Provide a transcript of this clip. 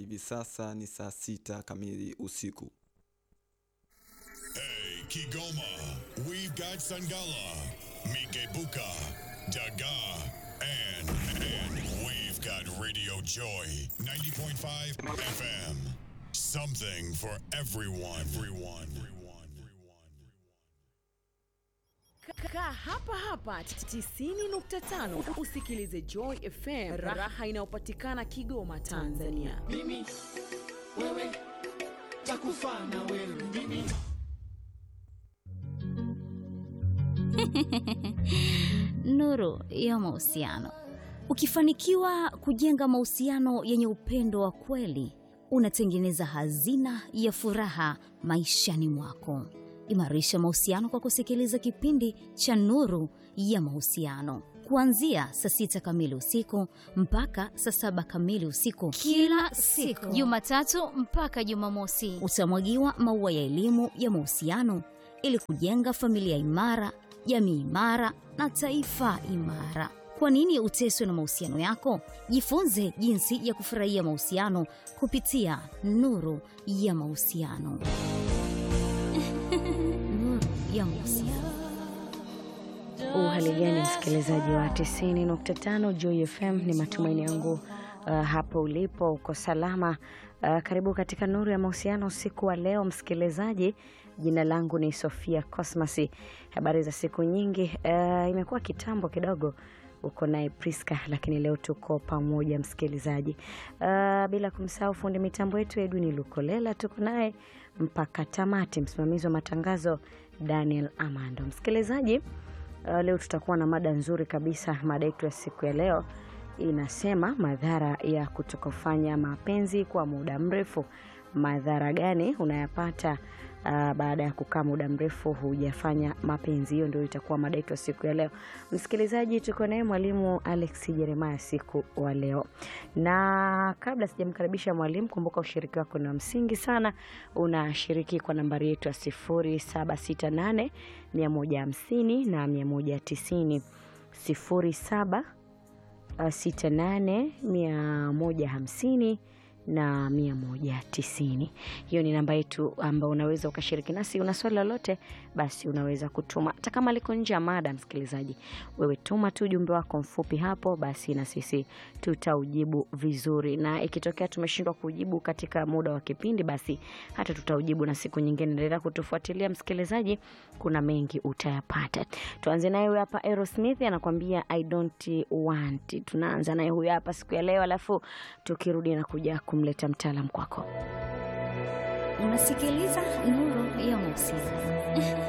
hivi sasa ni saa sita kamili usiku. Hey, Kigoma, we've got Sangala, Mikebuka, Daga, and, and we've got Radio Joy 90.5 FM. Something for everyone. Everyone. Everyone. Kaa hapa hapa 90.5 usikilize Joy FM, raha inayopatikana Kigoma, Tanzania. mimi wewe takufa na wewe mimi Nuru ya mahusiano. Ukifanikiwa kujenga mahusiano yenye upendo wa kweli, unatengeneza hazina ya furaha maishani mwako. Imarisha mahusiano kwa kusikiliza kipindi cha Nuru ya Mahusiano kuanzia saa sita kamili usiku mpaka saa saba kamili usiku kila siku Jumatatu mpaka Jumamosi. utamwagiwa maua ya elimu ya mahusiano ili kujenga familia imara, jamii imara na taifa imara. Kwa nini uteswe na mahusiano yako? Jifunze jinsi ya kufurahia mahusiano kupitia Nuru ya Mahusiano. Nuru ya Mahusiano. Uhali gani msikilizaji wa 90.5 Joy FM, ni matumaini yangu uh, hapo ulipo uko salama. Uh, karibu katika nuru ya mahusiano usiku wa leo msikilizaji. Jina langu ni Sofia Cosmas. Habari za siku nyingi, uh, imekuwa kitambo kidogo uko naye Priska, lakini leo tuko pamoja msikilizaji. Uh, bila kumsahau fundi mitambo yetu Edwin Lukolela, tuko naye mpaka tamati. Msimamizi wa matangazo Daniel Amando. Msikilizaji, Uh, leo tutakuwa na mada nzuri kabisa. Mada yetu ya siku ya leo inasema madhara ya kutokufanya mapenzi kwa muda mrefu. Madhara gani unayapata uh, baada ya kukaa muda mrefu hujafanya mapenzi? Hiyo ndio itakuwa mada yetu ya siku ya leo. Msikilizaji, tuko naye mwalimu Alex Jeremiah siku wa leo, na kabla sijamkaribisha mwalimu, kumbuka ushiriki wako ni wa msingi sana. Unashiriki kwa nambari yetu ya 0768 150 na 190 07 68 150 na 190. Hiyo ni namba yetu ambayo unaweza ukashiriki nasi. Una swali lolote, basi unaweza kutuma, hata kama liko nje ya mada. Msikilizaji, wewe tuma tu ujumbe wako mfupi hapo, basi na sisi tutaujibu vizuri, na ikitokea tumeshindwa kujibu katika muda wa kipindi, basi hata tutaujibu na siku nyingine. Endelea kutufuatilia msikilizaji, kuna mengi utayapata. Tuanze naye huyu hapa Aerosmith anakuambia I don't want. Tunaanza naye huyu hapa siku ya leo, alafu tukirudi na kuja kumleta mtaalam kwako. Unasikiliza Nuru ya Mahusiano.